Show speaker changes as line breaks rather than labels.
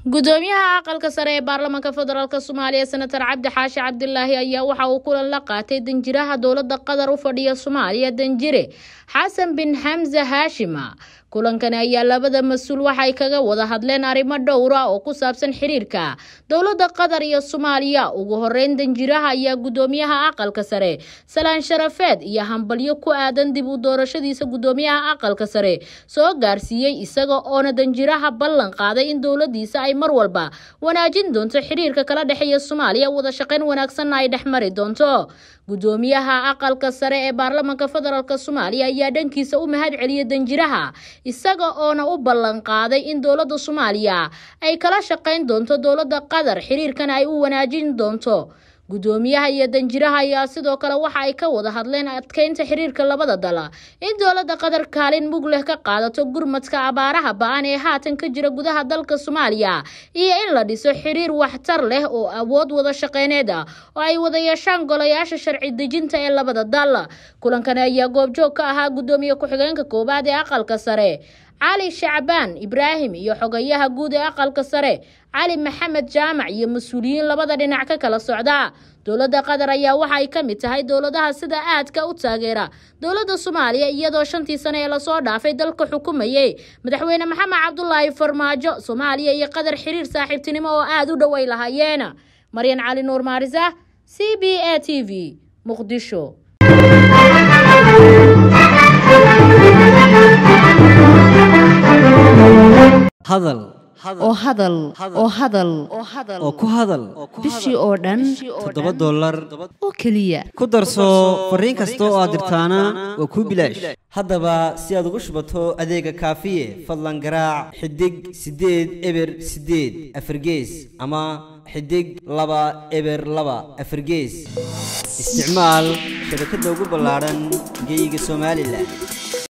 gudoomiyaha aqalka sare ee baarlamaanka federaalk soomaaliya senator cabdi xaashi cabdilaahi ayaa waxa uu kulan la qaatay danjiraha dowlada qatar u fadhiya soomaaliya danjire xasan bin xamse haashima kulankani ayaa labada mas-uul waxay kaga wada hadleen arrimo dhowra oo ku saabsan xiriirka dowlada qatar iyo soomaaliya ugu horeyn danjiraha ayaa gudoomiyaha aqalka sare salaan sharafeed iyo hambalyo ku aadan dib u doorashadiisa gudoomiyaha aqalka sare soo gaarsiiyey isaga oona danjiraha ballan qaaday in dowladiisa ay mar walba wanaajin doonto xiriirka kala dhexeeya soomaaliya wada shaqayn wanaagsanna ay dhex mari doonto gudoomiyaha aqalka sare ee baarlamaanka federaalk soomaaliya ayaa dhankiisa u mahad celiyay danjiraha isaga oona u ballan qaaday in dowladda soomaaliya ay kala shaqayn doonto dowladda qatar xiriirkana ay u wanaajin doonto gudoomiyaha iyo danjiraha ayaa sidoo kale waxa ay ka wada hadleen adkeynta xiriirka labada dal in dowladda qatar kaalin mug leh ka qaadato gurmadka abaaraha ba-an ee haatan ka jira gudaha dalka soomaaliya iyo in la dhiso xiriir waxtar leh oo awood wada shaqeyneed ah oo ay wada yeeshaan golayaasha sharci dejinta ee labada dal kulankani ayaa goobjoog ka ahaa gudoomiye ku-xigeenka koowaad ee aqalka sare cali shacbaan ibraahim iyo xogayaha guud ee aqalka sare cali maxamed jaamac iyo mas-uuliyiin labada dhinac ka kala socda dowladda qatar ayaa waxa ay ka mid tahay dowladaha sida aadka u taageera dowladda soomaaliya iyadoo shantii sane ee lasoo dhaafay dalka xukumayay madaxweyne maxamed cabdulaahi farmaajo soomaaliya iyo qatar xiriir saaxiibtinimo oo aada u dhoweyn lahaayeen maryan cali nuur maarisa c b a t v muqdisho
hadal
oo hadal oo hadal
oo ku hadal
bishii oo dhan
toddoba dollar
oo keliya
ku darso fariin kasta oo aad dirtaana waa kuu bilaash haddaba si aad ugu shubato adeega kaafiye fadlan garaac xidig siddeed eber siddeed afargees ama xidig laba eber laba afargees isticmaal shabakadda ugu ballaadhan geyga somalilan